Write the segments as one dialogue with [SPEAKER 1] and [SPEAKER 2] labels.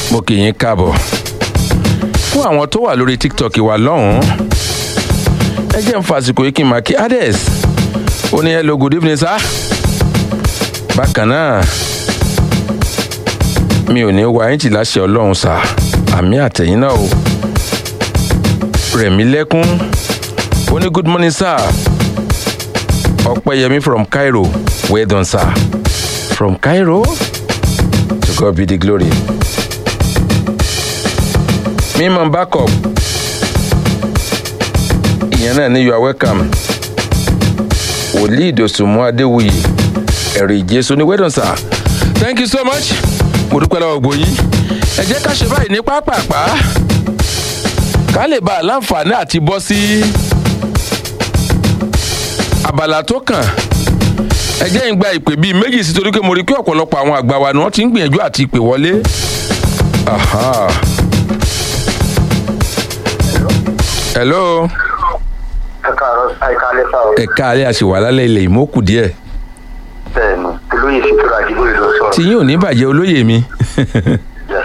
[SPEAKER 1] mo kì í káàbọ̀ fún àwọn tó wà lórí tiktok wa lọ́hùn-ún ẹ jẹ́ ń fàsìkò yìí kí n máa kí ades ó ní hello good evening sir bákan náà mi ò ní wá ẹ̀ǹtì láṣẹ ọlọ́run sà àmì àtẹ̀yìn náà o rẹ̀mí lẹ́kún ó ní good morning sir ọ̀pẹ́yẹmí from cairo well done sir from cairo to god be the glory mímọ backup ìyẹn náà ní you are welcome wòlíì ìdòsùnmú adéwuyì ẹ̀rì ìjésù ní well done sir thank you so much mo dúpẹ́ lọ́wọ́ gbòyìn ẹ jẹ́ ká ṣe báyìí ní pápápá ká lè bá a láǹfààní àti bọ́ sí abala tó kàn ẹ jẹ́ ń gba ìpè bíi méjì sí torí pé mo rí pé ọ̀pọ̀lọpọ̀ àwọn àgbà wa ni wọ́n ti ń gbìyànjú àti ìpè wọlé. Aha. hello
[SPEAKER 2] ẹ káàárọ̀ àìká lẹ́sà o.
[SPEAKER 1] ẹ̀ka alẹ́ àṣewà lálẹ́ ilẹ̀ ìmọ̀kù díẹ̀
[SPEAKER 2] bẹ́ẹ̀ni olóyè fìtura àdìgbò ìlú sọ̀rọ̀.
[SPEAKER 1] tí yín ò ní bàjẹ́ olóyè mi
[SPEAKER 2] Yes.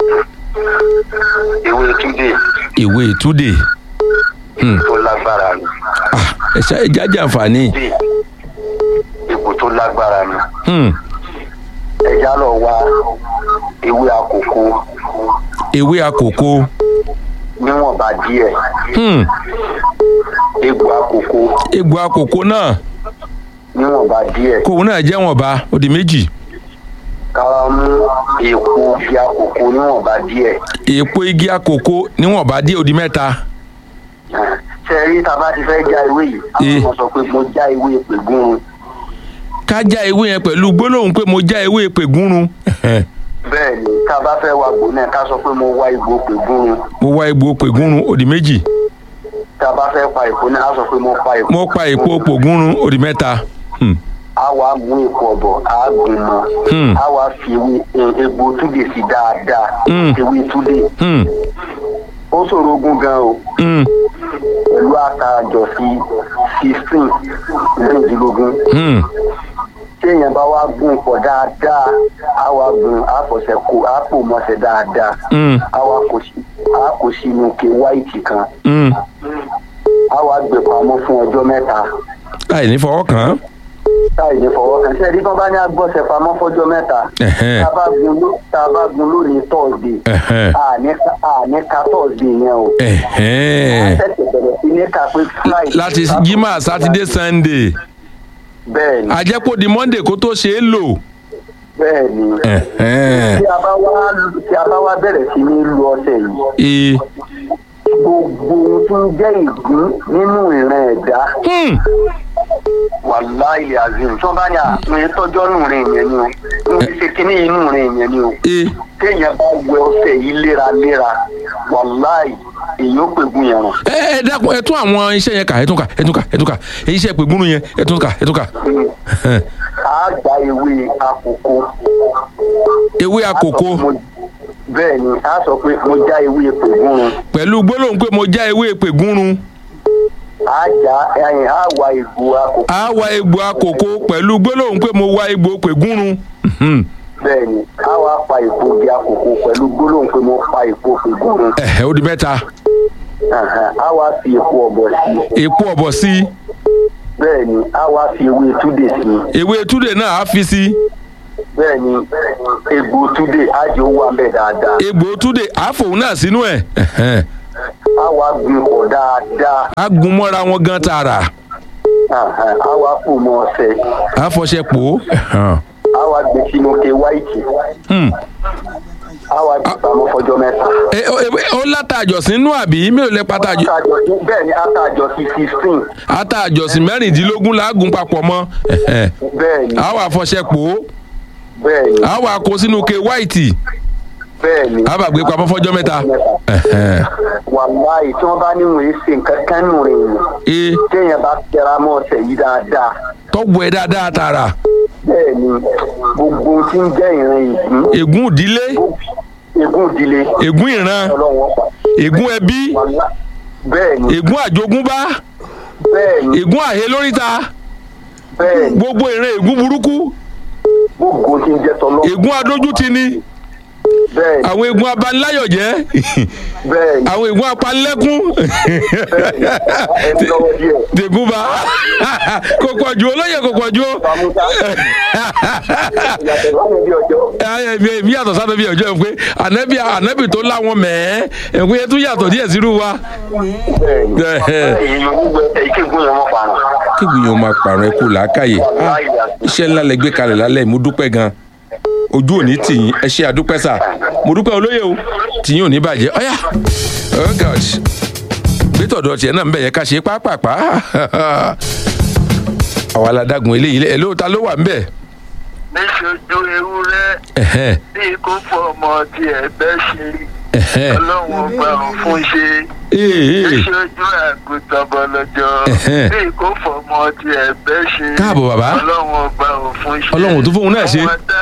[SPEAKER 2] ìwé túnde
[SPEAKER 1] ìwé ìtúdè
[SPEAKER 2] tó lágbára ni
[SPEAKER 1] Ah, ẹ ṣá ẹ jájà àǹfààní
[SPEAKER 2] bí ipò tó lágbára ni
[SPEAKER 1] Hmm,
[SPEAKER 2] ẹja lọ wá ewé àkókò
[SPEAKER 1] ewé àkókò
[SPEAKER 2] níwọ̀nba díẹ̀
[SPEAKER 1] Hmm,
[SPEAKER 2] egbò àkókò
[SPEAKER 1] egbò àkókò náà
[SPEAKER 2] níwọ̀nba díẹ̀
[SPEAKER 1] kóun náà jẹ́ wọ̀nba ó di méjì
[SPEAKER 2] káwá mú èpo bí àkókò níwọ̀nba díẹ̀
[SPEAKER 1] èèpo igi àkókò níwọ̀nba díẹ̀ ó di mẹ́ta
[SPEAKER 2] ṣe rí tá a bá ti fẹ́ já ewé yìí
[SPEAKER 1] Eh.
[SPEAKER 2] àwọn ọmọ sọ pé mo já ewé pègún
[SPEAKER 1] ká já ewé yẹn pẹ̀lú gbólóhùn pé mo já ewé pègúnrun
[SPEAKER 2] bẹ́ẹ̀ ni tá a bá fẹ́ wá gbò náà ká sọ pé mo wá igbó pègún
[SPEAKER 1] mo wá egbò pègúnrun ó di méjì
[SPEAKER 2] tá a bá fẹ́ pa èpo náà á sọ pé mo pa èpo.
[SPEAKER 1] mo pa èpo pògúnrun ó di mẹ́ta Hmm,
[SPEAKER 2] a wá mú èpo ọ̀bọ̀ a gbìn mọ́
[SPEAKER 1] Hmm.
[SPEAKER 2] a wá fi ewé e- egbò túdè sí dáadáa
[SPEAKER 1] Hmm.
[SPEAKER 2] ewé túdè
[SPEAKER 1] hmm,
[SPEAKER 2] ó ṣòro ogun gan o
[SPEAKER 1] hmm,
[SPEAKER 2] pẹ̀lú àtàjọ sí sixteen mẹ́rìndínlógún
[SPEAKER 1] hmm.
[SPEAKER 2] tí èèyàn bá wá gún pọ̀ dáadáa a wá gún a fọ̀sẹ̀ kó a pò mọ́sẹ̀ dáadáa
[SPEAKER 1] Hmm.
[SPEAKER 2] a wá kó sí a kó sínú ke wáìtì kan
[SPEAKER 1] Hmm.
[SPEAKER 2] a wá gbé pamọ́ fún ọjọ́ mẹ́ta
[SPEAKER 1] láì ní fọwọ́ kàn án
[SPEAKER 2] táì ní fọwọ́ kan sẹ́ẹ̀dí tó bá ní agbọ́sẹ̀ pamọ́ fọ́jọ́ mẹ́ta
[SPEAKER 1] Ẹ̀hẹ́n.
[SPEAKER 2] tá a bá gun ló- tá a bá gun lónìí tọ́sídẹ̀ẹ́
[SPEAKER 1] Ẹ̀hẹ́n.
[SPEAKER 2] àní àní ka tọ́sídẹ̀ẹ́ yẹn o
[SPEAKER 1] Ẹ̀hẹ́n.
[SPEAKER 2] tẹ̀sẹ̀ bẹ̀rẹ̀ sí ní ká pé friday
[SPEAKER 1] láti jimá sátidé sunday
[SPEAKER 2] bẹ́ẹ̀ ni
[SPEAKER 1] àjẹpọ̀ di monday kó tó ṣe é lò.
[SPEAKER 2] bẹ́ẹ̀ ni
[SPEAKER 1] Ẹ̀hẹ́n.
[SPEAKER 2] tí a bá wá tí a bá wá bẹ̀rẹ̀ sí ní lu ọṣẹ yìí
[SPEAKER 1] Ee.
[SPEAKER 2] gbogbo ohun tó ń jẹ́ ìgbín nínú ìran ẹ̀dá
[SPEAKER 1] Hmm.
[SPEAKER 2] wàláì azim tó bá ní àpín tọ́jọ́ nù rìn yẹn ni o ń ṣe kínní inú rìn yẹn ni o
[SPEAKER 1] Ee.
[SPEAKER 2] téèyàn bá wẹ ọṣẹ yìí léraléra wàláì èyí ó pègùn yẹn rùn.
[SPEAKER 1] ẹ ẹ dákun ẹ tún àwọn iṣẹ́ yẹn kà ẹ tún kà ẹ tún kà ẹ tún kà èyí iṣẹ́ pègúnrún yẹn ẹ tún kà ẹ tún kà. Ẹ̀hẹ́n.
[SPEAKER 2] a gba ewé àkókò.
[SPEAKER 1] ewé àkókò
[SPEAKER 2] Mo- bẹ́ẹ̀ ni a sọ pé mo já ewé pègúnrún
[SPEAKER 1] pẹ̀lú gbólóhùn pé mo já ewé pègúnrún
[SPEAKER 2] a já ẹyin a wá egbò àkókò
[SPEAKER 1] á wá egbò àkókò pẹ̀lú gbólóhùn pé mo wá egbò pègúnrún. Mhm.
[SPEAKER 2] bẹ́ẹ̀ ni a wá pa èpo bí àkókò pẹ̀lú gbólóhùn pé mo pa èpo pègúnrún
[SPEAKER 1] Ẹ̀hẹ́ ó di mẹ́ta
[SPEAKER 2] Ẹ̀hẹ̀n, a wá fi èpo ọ̀bọ̀ sí i
[SPEAKER 1] èpo ọ̀bọ̀ sí i
[SPEAKER 2] bẹ́ẹ̀ ni a wá fi ewé túdè sí i
[SPEAKER 1] ewé túdè náà á fi sí i
[SPEAKER 2] bẹ́ẹ̀ ni egbò túdè á jẹ́ owó abẹ́ dáadáa
[SPEAKER 1] egbò túdè á fòun náà sínú ẹ̀ Ẹ̀hẹ́n.
[SPEAKER 2] a wá gbin pọ̀ dáadáa
[SPEAKER 1] á gun mọ́ra wọn gan tààrà
[SPEAKER 2] Ẹ̀hẹ̀n, a wá pò mọ́ ọṣẹ
[SPEAKER 1] á fọṣẹ pò ó. Ẹ̀hẹ́n.
[SPEAKER 2] a wá gbé sínú ke wáìtì
[SPEAKER 1] Hmm.
[SPEAKER 2] a wá gbé pamọ́ fọjọ́ mẹ́ta.
[SPEAKER 1] ẹ ó ẹ- ó látàjọsìn nínú àbí mélòó lẹ pàtàjọ
[SPEAKER 2] Àtàjọ- bẹ́ẹ̀ ni àtàjọ sí fifteen
[SPEAKER 1] àtàjọsìn mẹ́rìndínlógún làágùn papọ̀ mọ́ Ẹ̀hẹ́n.
[SPEAKER 2] bẹ́ẹ̀ ni
[SPEAKER 1] á wà fọṣẹ pò ó
[SPEAKER 2] bẹ́ẹ̀ ni
[SPEAKER 1] á wà kó sínú ke wáìtì
[SPEAKER 2] bẹ́ẹ̀ ni.
[SPEAKER 1] á bà gbé pamọ́ fọjọ́ mẹ́ta. Ẹ̀hẹ́n.
[SPEAKER 2] wàláì tí wọ́n bá níwọ̀n èsì nǹkan kan nù rìn yìí
[SPEAKER 1] ee
[SPEAKER 2] téèyàn bá tẹra mọ́ ọ̀sẹ̀ yìí dáadáa
[SPEAKER 1] tọ́gbọ̀ ẹ dáadáa tààrà
[SPEAKER 2] bẹ́ẹ̀ ni gbogbo ohun tí ń jẹ́ ìran ìgbín
[SPEAKER 1] ègún ìdílé
[SPEAKER 2] egún ìdílé
[SPEAKER 1] ègún ìran
[SPEAKER 2] ọlọ́wọ́n pa
[SPEAKER 1] ègún ẹbí
[SPEAKER 2] wàlá bẹ́ẹ̀ ni
[SPEAKER 1] ègún àjogúnbá
[SPEAKER 2] bẹ́ẹ̀ ni
[SPEAKER 1] ègún àhẹ lóríta
[SPEAKER 2] bẹ́ẹ̀ ni
[SPEAKER 1] gbogbo ìran ègún burúkú
[SPEAKER 2] gbogbo tí ń jẹ́ tọ́lọ́
[SPEAKER 1] ègún adójútì ni
[SPEAKER 2] bẹ́ẹ̀ ni
[SPEAKER 1] àwọn egun abanláyọ̀jẹ́
[SPEAKER 2] bẹ́ẹ̀ ni
[SPEAKER 1] àwọn egun apanlẹ́kún
[SPEAKER 2] ẹni lọ́wọ́ díẹ̀
[SPEAKER 1] dègúnba kò pọ̀ ju olóyè kò pọ̀ ju o.
[SPEAKER 2] pàmùtà ìyàtọ̀ lọ́wọ́ bí ọjọ́
[SPEAKER 1] bí bí yàtọ̀ sábẹ́ bí ọjọ́ ẹ̀ pé ànábì ànábì tó láwọn mẹ́ẹ́ ẹ̀ pé yẹn tún yàtọ̀ díẹ̀ sírú wa.
[SPEAKER 2] bẹ́ẹ̀ ni
[SPEAKER 1] Ẹ̀.
[SPEAKER 2] èyí ló ń gbẹ èyí kí n gún yẹn mọ́ fara
[SPEAKER 1] kí gbìyànjú máa pààrọ̀ ẹ kú làákàyè Ah, iṣẹ́ ńlá lẹ gbé kalẹ̀ lálẹ́ mo dúpẹ́ gan ojú òní tìyín ẹ ṣe àdúpẹ́ sà mo dúpẹ́ olóyè o tìyín ò ní bàjẹ́ ọ̀yà oh god gbẹ́tọ̀dọ̀ tiẹ̀ náà ń bẹ̀ yẹn ká ṣe pápápá àwa la dágun eléyìí lẹ́ ẹ̀ ló ta ló wà ń bẹ̀
[SPEAKER 3] níṣojú ewúrẹ́
[SPEAKER 1] ẹ̀hẹ́n,
[SPEAKER 3] bí kò fọ ọmọ tí ẹgbẹ́ ṣe
[SPEAKER 1] ẹ̀hẹ́n.
[SPEAKER 3] ọlọ́run ọgbà òun fún ṣe
[SPEAKER 1] Ee, ee.
[SPEAKER 3] níṣojú àgùntàn bọ̀lọ́jọ́
[SPEAKER 1] Ẹ̀hẹ́n.
[SPEAKER 3] bí kò fọ ọmọ tí ẹgbẹ́ ṣe
[SPEAKER 1] Káàbọ̀, bàbá.
[SPEAKER 3] ọlọ́run ọgbà òun fún ṣe
[SPEAKER 1] Ọlọ́run ò tún fóun náà ṣe.
[SPEAKER 3] fún wa dá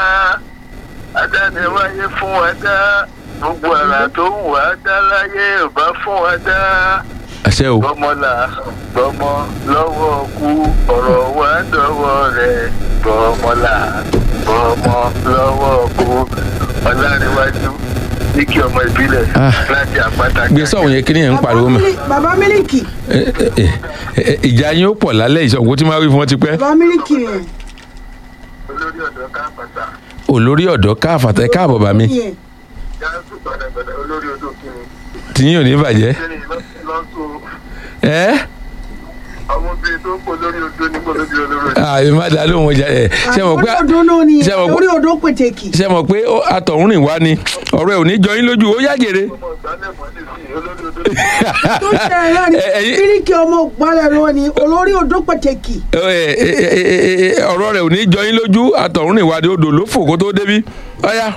[SPEAKER 3] adániwáyé fún wa dá gbogbo àrà tó wù wá dá láyé ò bá fún wa dá
[SPEAKER 1] àṣẹ o
[SPEAKER 3] gbọmọlà gbọmọ lọ́wọ́ kú ọ̀rọ̀ wa dọ́wọ́ rẹ̀ gbọmọlà gbọmọ lọ́wọ́ kú ọlárẹ̀wájú ní kí ọmọ ìbílẹ̀
[SPEAKER 1] Ah.
[SPEAKER 3] láti àpáta
[SPEAKER 1] gbèsè ọ̀hún yẹn kí ni yẹn ń pariwo mọ́
[SPEAKER 4] Mílí- bàbá mílíkì
[SPEAKER 1] Ẹ, ẹ, ẹ, ẹ, ìjà yín ó pọ̀ lálẹ́ ìṣọ̀gbọ́n tí máa wí fún wọn ti pẹ́
[SPEAKER 4] bàbá mílíkì yẹn
[SPEAKER 3] olórí ọ̀dọ́ káàpàtà
[SPEAKER 1] olórí ọ̀dọ́ káàfàtà ẹ káàbọ̀ bá mi
[SPEAKER 4] yẹn
[SPEAKER 3] gáàsù gbàdàgbàdà olórí odò kìíní
[SPEAKER 1] tìyín ò ní bàjẹ́
[SPEAKER 3] kìíní lọ́sùn
[SPEAKER 1] ẹ́
[SPEAKER 3] ọmọbìnrin tó ń pọ̀ lórí odò ní kòlódì olóró
[SPEAKER 1] àmì má dá lóhùn ọjà ẹ̀ ṣe mọ̀ pé
[SPEAKER 4] orí odò náà ni
[SPEAKER 1] ṣe mọ̀ pé-
[SPEAKER 4] orí odò pètèkì
[SPEAKER 1] ṣe mọ̀ pé ó- atọ̀húnrìn wá ni ọ̀rọ̀ ẹ̀ ò ní jọ yín lójú ó yàgèrè
[SPEAKER 3] ọmọ ìgbàlẹ̀ mọ́lẹ̀ sí olórí odò
[SPEAKER 4] tó ṣe ẹ̀ náà ni
[SPEAKER 1] Ẹ- ẹ̀yin-
[SPEAKER 4] mílíkì ọmọ ògbálẹ̀ ló ni olórí odò pètèkì
[SPEAKER 1] Ẹ, ẹ, ẹ, ẹ, ẹ, ẹ, ọ̀rọ̀ rẹ̀ ò ní jọ yín lójú atọ̀húnrìn wá ni odò ló fò kó tó débi ọ̀yà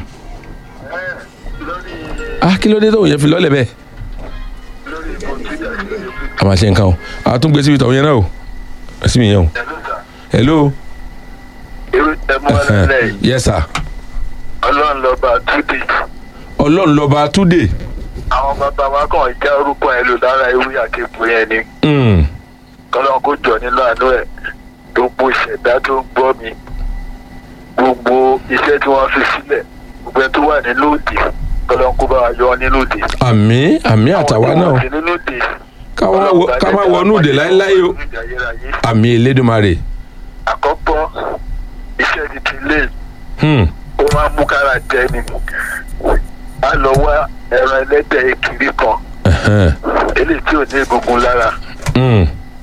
[SPEAKER 3] lórí
[SPEAKER 1] ah kí ló dé tó yẹn fi lọ́lẹ̀ bẹ́ẹ̀
[SPEAKER 3] lórí ìbò twitter
[SPEAKER 1] a máa ṣe nǹkan o a tún gbé síbi tọ̀hún yẹn náà o ẹ sì mi yẹn o hello
[SPEAKER 3] irú tẹmọ lẹlẹ
[SPEAKER 1] yes sir
[SPEAKER 3] Ọlọ́run lọba túdé
[SPEAKER 1] ọlọ́run lọ́ba túdè
[SPEAKER 3] àwọn bàbá wa kàn já orúkọ ẹ lò lára ewé àkẹ́kọ̀ọ́ yẹn ni
[SPEAKER 1] Mm,
[SPEAKER 3] kọ́lọ́n kó jọ nínú àánú ẹ̀ gbogbo ìṣẹ̀dá tó ń gbọ́ mi gbogbo iṣẹ́ tí wọ́n fi sílẹ̀ gbogbo ẹ tó wà nínú òdì kọ́lọ́n kó bá wa yọ ọ́ nínú òdì.
[SPEAKER 1] àmì àmì àtàwa náà
[SPEAKER 3] Àwọn tí wọ́n ti nínú òdì
[SPEAKER 1] ká wá wọ- ká má wọnú òde láéláé o àmì elédùnmarè
[SPEAKER 3] àkọ́kọ́ iṣẹ́ ti ti lé
[SPEAKER 1] Hmm,
[SPEAKER 3] ó máa ń mú kára jẹ ni a lọ wá ẹran ẹlẹ́dẹ̀ ekiri kan
[SPEAKER 1] ẹhẹ́n,
[SPEAKER 3] eléyìí tí ò ní egungun lára
[SPEAKER 1] hmm.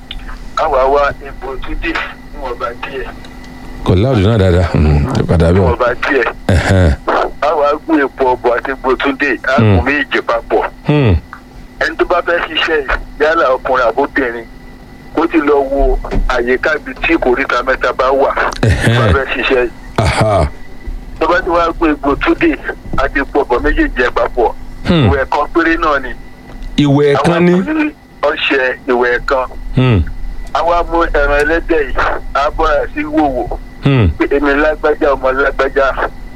[SPEAKER 3] káwa wá egbò túdì níwọ̀nba díẹ̀
[SPEAKER 1] kò láòdù náà dáadáa Hmm, ẹ padà bẹ́ẹ̀
[SPEAKER 3] níwọ̀nba díẹ̀
[SPEAKER 1] ẹhẹ́n,
[SPEAKER 3] káwa gbé epo ọ̀bọ̀ àti egbò túdì àgùn méjì papọ̀
[SPEAKER 1] hmm,
[SPEAKER 3] ẹni tó bá fẹ́ ṣiṣẹ́ yìí, yálà ọkùnrin àbóbìnrin kó ti lọ wo àyíká ibi tí kòríta mẹ́ta bá wà tó bá fẹ́ ṣiṣẹ́ yìí.
[SPEAKER 1] aha,
[SPEAKER 3] tó bá ti wá gbé egbò túdì àti epo ọ̀bọ̀ méjèèjì ẹ̀ papọ̀
[SPEAKER 1] Hmm.
[SPEAKER 3] ìwẹ̀ kan péré náà ni
[SPEAKER 1] ìwẹ̀ ẹ̀kan ní
[SPEAKER 3] àwọn ọṣẹ ìwẹ̀ kan
[SPEAKER 1] Hmm,
[SPEAKER 3] àwa mú ẹran ẹlẹ́dẹ̀ yìí á bọ́ra sí wòwò
[SPEAKER 1] hmm,
[SPEAKER 3] pé èmi lágbájá ọmọ lágbájá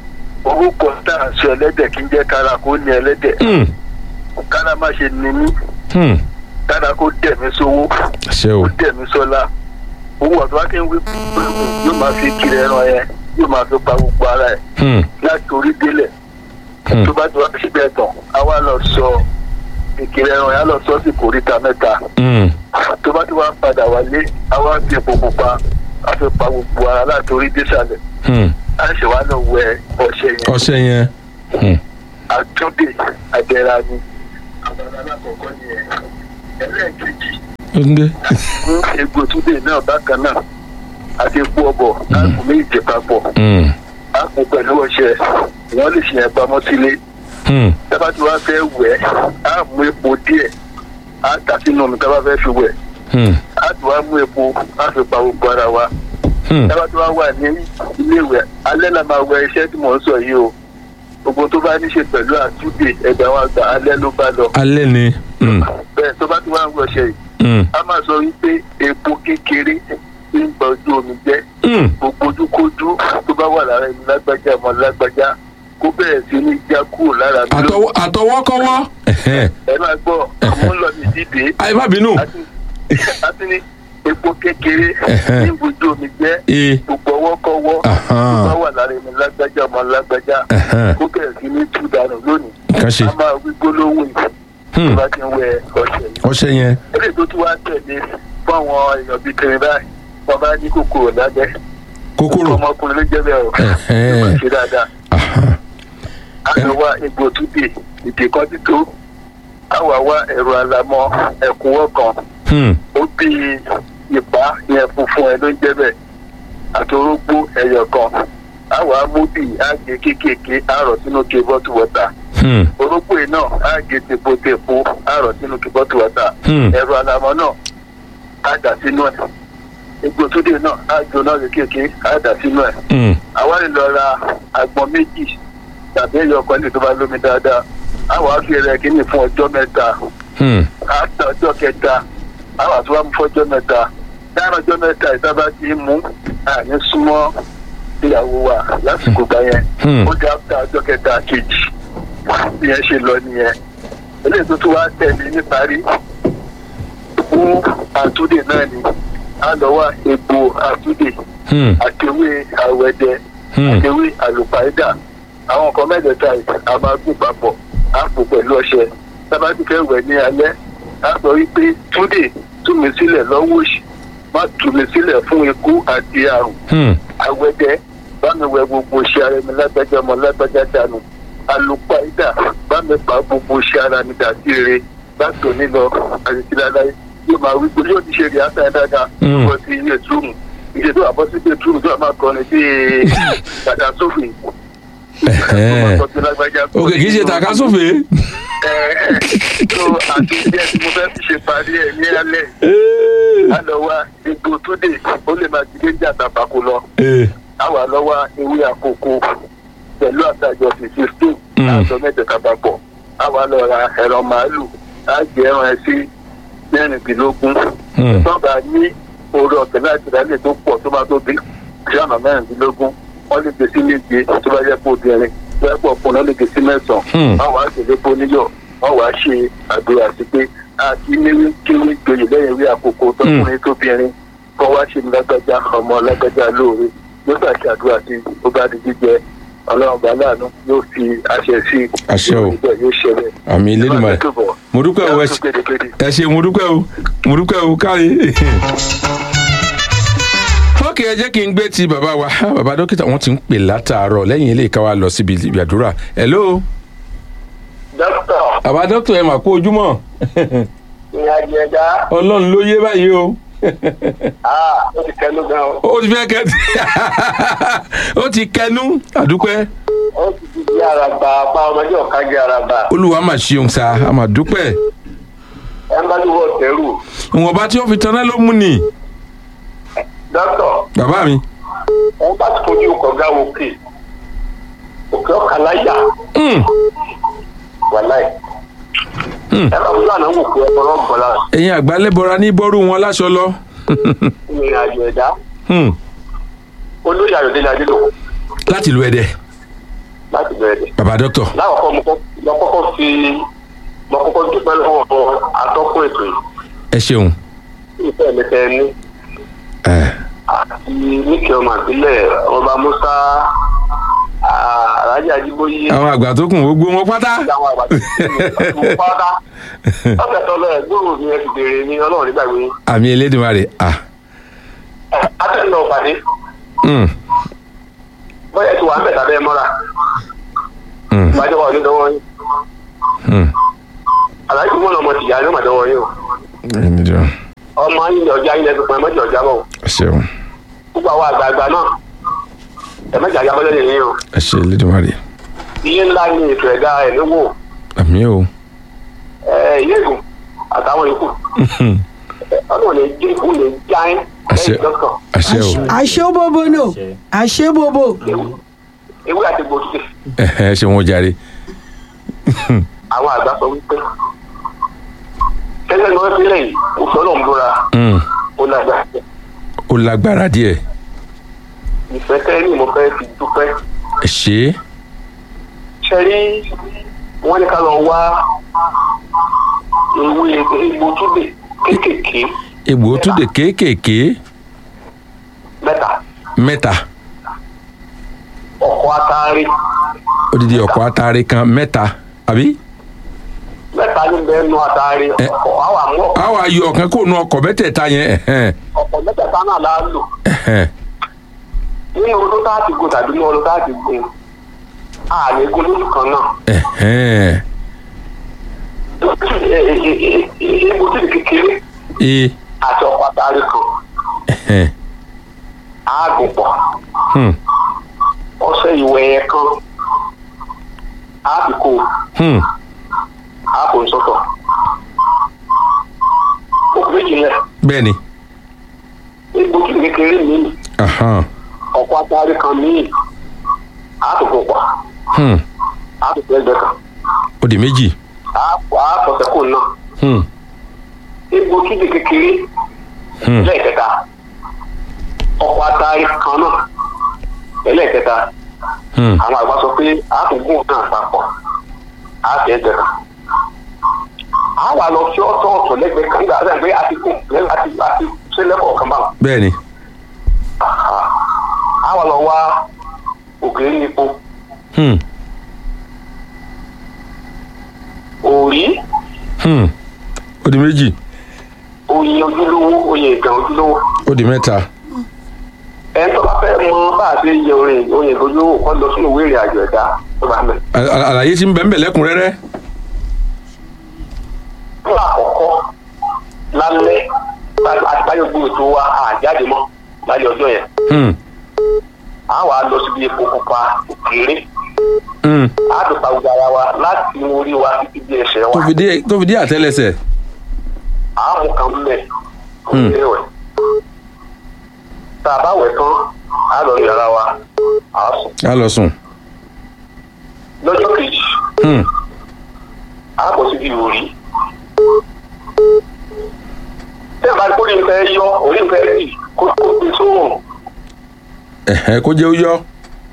[SPEAKER 3] orúkọ tá à ń sọ ẹlẹ́dẹ̀ kí n jẹ́ kára kó ní ẹlẹ́dẹ̀
[SPEAKER 1] hmm,
[SPEAKER 3] kára má ṣe ní mí
[SPEAKER 1] hmm.
[SPEAKER 3] kára kó dẹ̀ mí sówó
[SPEAKER 1] ṣe o
[SPEAKER 3] kó dẹ̀ mí sọ́lá owó ọ̀dọ́ wá kí n wí yóò máa fi kiri ẹran yẹn yóò máa fi pa gbogbo ara ẹ̀
[SPEAKER 1] Hmm,
[SPEAKER 3] láti orí délẹ̀
[SPEAKER 1] hmm,
[SPEAKER 3] tó bá ti wá síbẹ̀ tán àwa lọ sọ ìkiri ẹran yẹn á lọ sọ sí kòríta mẹ́ta
[SPEAKER 1] hmm.
[SPEAKER 3] tó bá ti wá padà wálé àwa fi epo pupa a fi pa gbogbo ara láti orí désàlẹ̀
[SPEAKER 1] Hmm.
[SPEAKER 3] a ṣe wá lọ wẹ ọṣẹ yẹn
[SPEAKER 1] ọṣẹ yẹn Hmm,
[SPEAKER 3] àtúndè àdẹ̀ra ni àbára alákọ̀ọ́kọ́ ni ẹ̀ ẹlẹ́ẹ̀kejì
[SPEAKER 1] ó ń dé
[SPEAKER 3] fún egbò túndè náà bákan náà àti epo ọbọ̀ láàbù méjì papọ̀
[SPEAKER 1] Hmm,
[SPEAKER 3] àpò pẹ̀lú ọṣẹ wọ́n lè ṣe yẹn pamọ́ sílé
[SPEAKER 1] hmm,
[SPEAKER 3] tábà tí wàá fẹ́ wẹ̀ á mú epo díẹ̀ á tà sínú omi tábà fẹ́ fi wẹ̀
[SPEAKER 1] hmm,
[SPEAKER 3] á tún wá mú epo á fi pa gbogbo ara wa
[SPEAKER 1] hmm.
[SPEAKER 3] tábà tí wàá wà ní iléèwẹ̀ alẹ́ la máa wẹ iṣẹ́ tí mò ń sọ yìí o gbogbo tó bá ní ṣe pẹ̀lú àtúndè ẹgbẹ́ wa gbà alẹ́ ló bá lọ
[SPEAKER 1] alẹ́ ni Hmm,
[SPEAKER 3] bẹ́ẹ̀ tó bá ti wá ń wọṣẹ yìí
[SPEAKER 1] hmm,
[SPEAKER 3] a máa sọ wípé epo kékeré ń gba ojú omi jẹ́
[SPEAKER 1] hmm.
[SPEAKER 3] gbogbo ojúkójú tó bá wà lára ẹni lágbájá ọmọ lágbájá kó bẹ̀rẹ̀ sí ní já kúrò lára mi ló
[SPEAKER 1] Àtọwọ́- àtọwọ́kọ́wọ́ Ẹhẹ́n.
[SPEAKER 3] ẹ máa gbọ́ àwọn ń lọ ní dídé
[SPEAKER 1] ayé má bínú
[SPEAKER 3] àti àti ní epo kékeré
[SPEAKER 1] Ẹhẹ́n.
[SPEAKER 3] ní ibùdó omi jẹ́
[SPEAKER 1] ee
[SPEAKER 3] gbogbo ọwọ́kọ́wọ́
[SPEAKER 1] Ahán.
[SPEAKER 3] tó bá wà lára ẹni lágbájá ọmọ lágbájá
[SPEAKER 1] Ẹhẹ́n.
[SPEAKER 3] kó bẹ̀rẹ̀ sí ní tú dànù
[SPEAKER 1] Kàn ṣe.
[SPEAKER 3] a máa wí gbólóhùn yìí
[SPEAKER 1] Hmm.
[SPEAKER 3] tó bá ti ń wẹ ọṣẹ yìí
[SPEAKER 1] ọṣẹ yẹn
[SPEAKER 3] eléyìí tó tún wá tẹ̀lé fún àwọn èèyàn bíi tèmi báyìí wọn bá ní kòkòrò lábẹ́
[SPEAKER 1] kòkòrò
[SPEAKER 3] ọmọkùnrin ló jẹ́ bẹ́ẹ̀ o
[SPEAKER 1] Ẹ̀hẹ́n.
[SPEAKER 3] ó máa ṣe dáadáa
[SPEAKER 1] Aha.
[SPEAKER 3] a lọ wá egbò túdè ìdè kan tító a wà wá ẹ̀rọ alamọ ẹ̀kúnwọ́ kan
[SPEAKER 1] Hmm.
[SPEAKER 3] ó bí ìpá yẹn funfun ẹ ló ń jẹ́ bẹ́ẹ̀ àti orógbó ẹyọ kan a wà á mú bí àgé kéékèèké àrọ̀ sínú ke bọ́tù wọ́tà
[SPEAKER 1] Hmm.
[SPEAKER 3] orógbó yìí náà àgé tepotepo àrọ̀ sínú ke bọ́tù wọ́tà
[SPEAKER 1] Hmm.
[SPEAKER 3] ẹ̀rọ alamọ náà á dà sínú ẹ̀ egbò túdè náà á jóná kéékèèké á dà sínú ẹ̀
[SPEAKER 1] Hmm.
[SPEAKER 3] àwa lè lọ ra àgbọn méjì tàbí ẹyọ kan lè tó bá lómi dáadáa àwa fi rẹ kíní fún ọjọ́ mẹ́ta
[SPEAKER 1] Hmm.
[SPEAKER 3] àtà ọjọ́ kẹta àwa tó wá mú fọ́jọ́ mẹ́ta dáná ọjọ́ mẹ́ta ìsábà ti ń mú àní súnmọ́ ìyàwó wa lásìkò gbà yẹn
[SPEAKER 1] Hmm.
[SPEAKER 3] ó dé àtà ọjọ́ kẹta kejì ìyẹn ṣe lọ nìyẹn eléyìí tó tún wá tẹ̀lé níparí fún àtúndè náà ni a lọ wá egbò àtúndè
[SPEAKER 1] Hmm.
[SPEAKER 3] àtẹwé àwẹ̀dẹ
[SPEAKER 1] Hmm.
[SPEAKER 3] àtẹwé àlùpàídà àwọn nǹkan mẹ́tẹ̀ẹ̀ta yìí a máa gún papọ̀ á pò pẹ̀lú ọṣẹ tábàtì fẹ́ wẹ̀ ní alẹ́ á sọ wípé túndé tú mi sílẹ̀ lọ́wọ́ òsì má tú mi sílẹ̀ fún ikú àti àrùn
[SPEAKER 1] Hmm.
[SPEAKER 3] àwẹ̀dẹ bá mi wẹ gbogbo iṣẹ́ ara mi lágbájá ọmọ lágbájá dànù àlùpàídà bá mi pa gbogbo iṣẹ́ ara mi dà sí rere láti òní lọ àti láláyé yóò máa wí pé yóò ti ṣe rí àtàyè dáadáa
[SPEAKER 1] Mm.
[SPEAKER 3] bọ́ sí iye túrùmù iye tó àbọ̀ sí iye túrùmù tó a máa kọrin sí dàda sófin.
[SPEAKER 1] Ẹ̀hẹ́n. òkè kì í ṣe tàkásùfè.
[SPEAKER 3] tó àti ilé tí mo fẹ́ fi ṣe parí ẹ̀ ní alẹ́ á lọ wá egbò tó dé ó lè máa dìde jà tàbákò lọ
[SPEAKER 1] Ee.
[SPEAKER 3] á wà lọ wá ewé àkókò pẹ̀lú àtàjọ fifty two
[SPEAKER 1] Mm.
[SPEAKER 3] àjọ mẹ́tẹ̀ẹ̀ta papọ̀ á wà lọ ra ẹ̀rọ màálù á jẹ ẹran ẹ sí mẹ́rìndínlógún
[SPEAKER 1] Hmm.
[SPEAKER 3] tọ́ba ní orí ọ̀tẹ̀ láti rálẹ̀ tó pọ̀ tó bá tó bí gírámà mẹ́rìndínlógún wọ́n lè gbé sí méje tó bá yẹ kó obìnrin tó yẹ kó ọkùnrin wọ́n lè gbé sí
[SPEAKER 1] Hmm.
[SPEAKER 3] mẹ́sàn-án wọ́n wàá ṣèlé fún níyọ̀ wọ́n wàá ṣe àdúrà sí pé àti níwí kíwí gboyè lẹ́yìn rí àkókò tọkùnrin tóbìnrin kọ́ wá ṣe ní lágbájá ọmọ lágbájá lóore yóò gbà ṣe àdúrà sí ó bá di jíjẹ ọlọ́run bá láàánú yóò fi àṣẹ sí
[SPEAKER 1] Àṣẹ o.
[SPEAKER 3] yóò ṣẹlẹ̀
[SPEAKER 1] àmì Elédùmarè mo dúpẹ́ o ẹ ṣe- ẹ ṣe mo dúpẹ́ o mo dúpẹ́ o káre. ókè ẹ jẹ́ kí n gbé ti bàbá wa bàbá dókítà wọ́n ti ń pè látàárọ̀ lẹ́yìn ilé ìka wa lọ síbi ìgbàdúrà hello
[SPEAKER 3] dókítà
[SPEAKER 1] bàbá dókítà ẹ mà kú ojúmọ́
[SPEAKER 3] ìrìnàjò ẹ̀dá
[SPEAKER 1] ọlọ́run ló yé báyìí o
[SPEAKER 3] ó ti kẹnu gan o.
[SPEAKER 1] ó ti fẹ́ kẹ́ ó ti kẹnu àdúpẹ́
[SPEAKER 3] ó ti di bí araba apá ọmọdé ọ̀ka jẹ́ araba
[SPEAKER 1] olúwa mà ṣeun sa a mà dúpẹ́
[SPEAKER 3] ẹ ń bá ní wọ́n tẹ́rù.
[SPEAKER 1] ìwọ̀nba tí wọ́n fi taná ló mú ni
[SPEAKER 3] dókítà
[SPEAKER 1] bàbá mi
[SPEAKER 3] wọ́n bá ti fojú kọ̀ọ̀gá òkè òkè ọ̀kà láyà
[SPEAKER 1] Hmm,
[SPEAKER 3] wàláì.
[SPEAKER 1] Hmm.
[SPEAKER 3] ẹ bá fúlàní àwọn òkè ọ̀pọ̀lọ́ gbọ́lá
[SPEAKER 1] ẹ̀yin àgbálẹ́bọra ní bọ́rú wọn láṣọ lọ
[SPEAKER 3] ìrìn àjò ẹ̀dá
[SPEAKER 1] Hmm,
[SPEAKER 3] olóyè ayọ̀délé adélò
[SPEAKER 1] láti lu ẹ̀dẹ̀
[SPEAKER 3] láti bẹ̀rẹ̀ dẹ̀.
[SPEAKER 1] bàbá dókítà
[SPEAKER 3] láwọ̀kọ́ mo kọ́- mo kọ́kọ́ fi mo kọ́kọ́ dúpẹ́ lọ́wọ́ atọ́kùn ètò yìí
[SPEAKER 1] ẹ ṣeun
[SPEAKER 3] ìfẹ́ mi tẹ́ ní
[SPEAKER 1] ẹ
[SPEAKER 3] àti níkẹ́ ọmọ àbílẹ̀ ọba musa alájà ajíbóyé
[SPEAKER 1] àwọn àgbà tó kùn gbogbo wọn pátá
[SPEAKER 3] àwọn àgbà tó kù pátá ọ̀sẹ̀ tó lọ ẹ̀ gbòòrò mi ẹ ti béèrè ní ọlọ́run nígbàgbé yín.
[SPEAKER 1] àmì Elédùmarè ah
[SPEAKER 3] atẹ́lẹ̀ náà pàdé
[SPEAKER 1] hmm,
[SPEAKER 3] bóyá ti wà ń bẹ̀ tàbí ẹ mọ́ra
[SPEAKER 1] hmm,
[SPEAKER 3] ìbájọ́ wà ní dọ́wọ́ yín
[SPEAKER 1] hmm.
[SPEAKER 3] aláàjì mọ́nà ọmọ tìyà ní ọmọ dọ́wọ́ yín o
[SPEAKER 1] Ẹni jọ,
[SPEAKER 3] ọmọ yín ní ọjà yín lẹ́sùn fún ẹ mọ́jọ ọjà bọ̀
[SPEAKER 1] ẹ ṣeun
[SPEAKER 3] gbogbo àwọn àgbààgbà náà ẹ mẹ́jọ àjà bọ́lẹ̀ nìyí o
[SPEAKER 1] ẹ ṣe Elédùmarè
[SPEAKER 3] iye ńlá ní ètò ẹ̀dá ẹ̀ níwò
[SPEAKER 1] àmì o
[SPEAKER 3] ilé ìgùn àtàwọn ikú ọlọ́run lè jẹ́ ikú lè já ẹ́
[SPEAKER 1] Àṣẹ.
[SPEAKER 3] lẹ́yìn dọ́kàn
[SPEAKER 1] àṣẹ o
[SPEAKER 4] àṣebobo nò àṣebobo
[SPEAKER 3] ewé àti gbòógì
[SPEAKER 1] ẹ ẹ ṣe wọn jàre
[SPEAKER 3] àwọn àgbà sọ wípé tẹ́lẹ̀ ní wọ́n fi lẹ́yìn òfin ọlọ́run búra
[SPEAKER 1] Hmm,
[SPEAKER 3] ó lágbára
[SPEAKER 1] ó lágbára díẹ̀
[SPEAKER 3] ìfẹ́ tẹ́lẹ̀ ní mo fẹ́ fi dúpẹ́
[SPEAKER 1] ẹ ṣe é
[SPEAKER 3] ṣe rí wọ́n ní ká lọ wá ewé egbò túbè kéékèèké
[SPEAKER 1] egbò tún dé kéékèèké
[SPEAKER 3] mẹ́ta
[SPEAKER 1] mẹ́ta
[SPEAKER 3] ọ̀kọ̀ atari
[SPEAKER 1] odidi ọ̀pọ̀ atare kan mẹ́ta àbí
[SPEAKER 2] mẹ́ta ní bẹ́ẹ̀ nu àtàrí
[SPEAKER 1] Ẹ.
[SPEAKER 2] ọkọ̀ àwọn àmú ọkọ̀
[SPEAKER 1] a wà yọ ọ̀kan kó nu ọkọ̀ mẹ́tẹ̀ẹ̀ta yẹn ẹ̀hẹ́n,
[SPEAKER 2] ọkọ̀ mẹ́tẹ̀ẹ̀ta náà la lò
[SPEAKER 1] ẹ̀hẹ́n.
[SPEAKER 2] nínú ọdún tá a ti gun tàbí nínú ọdún tá a ti gun ààrẹ gun lójú kan náà
[SPEAKER 1] ẹ̀hẹ́n.
[SPEAKER 2] egbò tí kékeré
[SPEAKER 1] ee
[SPEAKER 2] àti ọkọ̀ àtàrí kan
[SPEAKER 1] ẹ̀hẹ́n.
[SPEAKER 2] ààgùn pọ̀
[SPEAKER 1] Hmm,
[SPEAKER 2] ọṣẹ ìwẹ̀ ẹ̀ kan àbíkó
[SPEAKER 1] hmm.
[SPEAKER 2] àpò ìsọ̀tọ̀ òkú méjì yẹn
[SPEAKER 1] bẹ́ẹ̀ni
[SPEAKER 2] egbò tí kékeré míì
[SPEAKER 1] ahan,
[SPEAKER 2] ọkọ̀ àtàrí kan míì àtòkò pọ̀
[SPEAKER 1] hmm.
[SPEAKER 2] àtòkò ẹgbẹ́ kan
[SPEAKER 1] ó di méjì
[SPEAKER 2] àtọ̀sẹ̀kù náà
[SPEAKER 1] Hmm,
[SPEAKER 2] egbò kíbi kékeré
[SPEAKER 1] hmm.
[SPEAKER 2] lẹ́ẹ̀kẹta ọkọ̀ àtàrí kan náà ẹlẹ́ẹ̀kẹta
[SPEAKER 1] Hmm.
[SPEAKER 2] àwọn àgbà sọ pé àtúngún náà papọ̀ àti ẹgbẹ́ kan a wà lọ sí ọ̀tọ̀ọ̀tọ̀ lẹ́gbẹ̀ẹ́ kan nígbà tí a gbé àtikún àti àti sílẹ̀kọ̀ kan báwọn
[SPEAKER 1] bẹ́ẹ̀ni
[SPEAKER 2] a wà lọ wá òkèèrè epo
[SPEAKER 1] Hmm,
[SPEAKER 2] òrí
[SPEAKER 1] hmm. ó di méjì
[SPEAKER 2] oyin ojúlówó oyin ìgàn ojúlówó
[SPEAKER 1] ó di mẹ́ta
[SPEAKER 2] ẹni tó bá fẹ́ mọ bá a ṣe yẹ orin oyin ìgàn ojúlówó kọ́ lọ sínú ìwé ìrìn àjò ẹ̀dá tó bá mẹ́.
[SPEAKER 1] Al- al- àlàyé tí ń bẹ̀ ń bẹ̀ lẹ́kùnrẹ́rẹ́
[SPEAKER 2] fún àkọ́kọ́ lálẹ́ àti báyọ̀ gbé ètò wa àjáde mọ́ lálẹ́ ọjọ́ yẹn
[SPEAKER 1] Hmm,
[SPEAKER 2] a wà lọ síbi epo pupa òkèèrè
[SPEAKER 1] hmm.
[SPEAKER 2] a tó pa gbogbo ara wa láti inú orí wa títí di ẹsẹ̀ wa
[SPEAKER 1] tó fi dé tó fi dé àtẹ́lẹsẹ̀
[SPEAKER 2] a mú kan mẹ́
[SPEAKER 1] Hmm.
[SPEAKER 2] òkèèrè wẹ̀ tá a bá wẹ̀ tán a lọ yàrá wa a sùn
[SPEAKER 1] á lọ sùn
[SPEAKER 2] lọ́jọ́ kejì
[SPEAKER 1] Hmm,
[SPEAKER 2] a bọ̀ síbi òrí tẹ́ ẹ̀ bá kórè ń fẹ́ yọ òrí ń fẹ́ rì kó kó gbé sóhùn
[SPEAKER 1] ẹ̀hẹ́n, kó jẹ́ ó yọ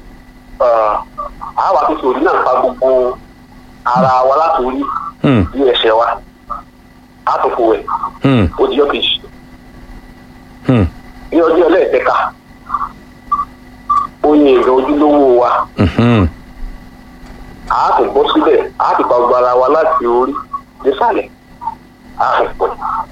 [SPEAKER 2] a wà tó sòrí náà pa gbogbo ara wa láti orí
[SPEAKER 1] Hmm,
[SPEAKER 2] ní ẹsẹ̀ wa a tó fò wẹ̀
[SPEAKER 1] hmm,
[SPEAKER 2] ó di ọjọ́ kejì
[SPEAKER 1] hmm.
[SPEAKER 2] ní ọjọ́ ẹlẹ́ẹ̀kẹta oyin ìgbà ojúlówó wa
[SPEAKER 1] Mhm.
[SPEAKER 2] a tó bọ́ síbẹ̀ a tó pa gbogbo ara wa láti orí désàlẹ̀ a tó pọ̀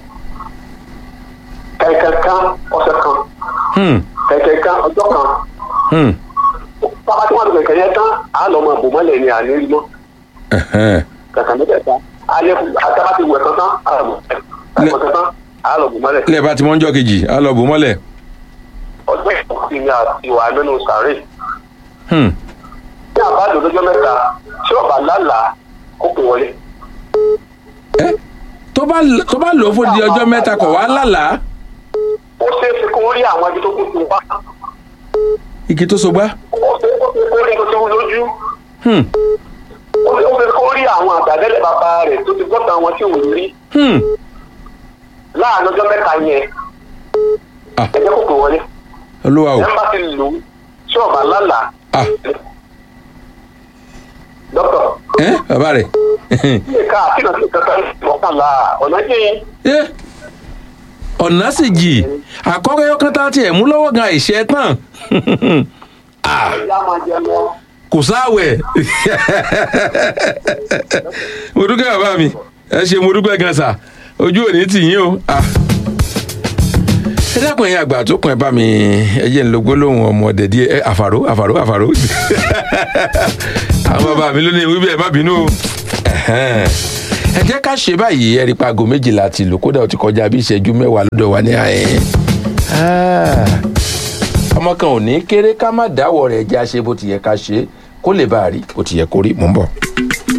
[SPEAKER 2] kẹ̀kẹ́ kan ọ̀sẹ̀ kan
[SPEAKER 1] Hmm,
[SPEAKER 2] kẹ̀kẹ́ kan ọjọ́ kan
[SPEAKER 1] hmm.
[SPEAKER 2] pápá tí wọ́n ti kẹ̀kẹ́ yẹn tán a lọ mọ àbò mọ́lẹ̀ ní àná rí mọ́
[SPEAKER 1] ẹ̀hẹ́n.
[SPEAKER 2] kẹ̀kẹ́ mẹ́tẹ̀ẹ̀ta alẹ́ àtàbà ti wẹ̀ kan tán a lọ bò mọ́lẹ̀ kan tán a lọ bò mọ́lẹ̀
[SPEAKER 1] ilé bá ti mọ́ ń jọ́ kejì á lọ bò mọ́lẹ̀
[SPEAKER 2] ọjọ́ ìkọ̀sí ni àti ìwà nínú sàárè
[SPEAKER 1] Hmm,
[SPEAKER 2] ní àbájọ lọ́jọ́ mẹ́ta tí ọba lálàá kó pè wọlé
[SPEAKER 1] ẹ́ tó bá tó bá lò ó fún di ọjọ́ mẹ́ta kọ̀ wá lálàá
[SPEAKER 2] ó ṣeé ṣe kó rí àwọn ibi tó kún fún wa
[SPEAKER 1] igi tó so gbá
[SPEAKER 2] ó ṣeé ṣe kó rí nǹkan tó wú lójú
[SPEAKER 1] Hmm,
[SPEAKER 2] ó ṣeé ṣe kó rí àwọn àgbàdẹ́lẹ̀ bàbá rẹ̀ tó ti gbọ́ta wọn tí ò rí
[SPEAKER 1] hmm.
[SPEAKER 2] láàrin ọjọ́ mẹ́ta yẹn
[SPEAKER 1] Ah.
[SPEAKER 2] ẹ jẹ́ kó pè wọlé
[SPEAKER 1] olúwa o
[SPEAKER 2] ẹ bá ti lò ó tí ọba lálàá
[SPEAKER 1] ah
[SPEAKER 2] dókítà
[SPEAKER 1] ẹ́ bàbá rẹ̀
[SPEAKER 2] ilé ká àkínà sí kankan mọ́kànlá ọ̀nà jẹ́
[SPEAKER 1] ẹ́ ọ̀nà sì jì àkọ́kọ́ yọkàn tá a tiẹ̀ mú lọ́wọ́ gan àìṣẹ́ tán ah
[SPEAKER 2] ìyá máa jẹ lọ.
[SPEAKER 1] kò sáwẹ̀ mo dúpẹ́ bàbá mi ẹ ṣe mo dúpẹ́ gan sa ojú ò ní tì yín o ah ẹ dákun ẹ̀yin àgbà tó kàn ẹ bá mi ẹ jẹ́ ń lo gbólóhùn ọmọ ọ̀dẹ̀ díẹ̀ ẹ àfàró àfàró àfàró àwọn bàbá mi ló ní wíbẹ̀ ẹ má bínú o Ẹ̀hẹ́n. ẹ jẹ́ ká ṣe báyìí ẹ rí pa aago méjìlá ti lò kódà ó ti kọjá bí ìṣẹ́jú mẹ́wàá lọ́dọ̀ wa ní àyẹn ọmọ kan ò ní kéré ká má dáwọ́ rẹ̀ jẹ́ àṣe bó ti yẹ ká ṣe kó lè bá a rí bó ti yẹ kó rí mò ń bọ̀.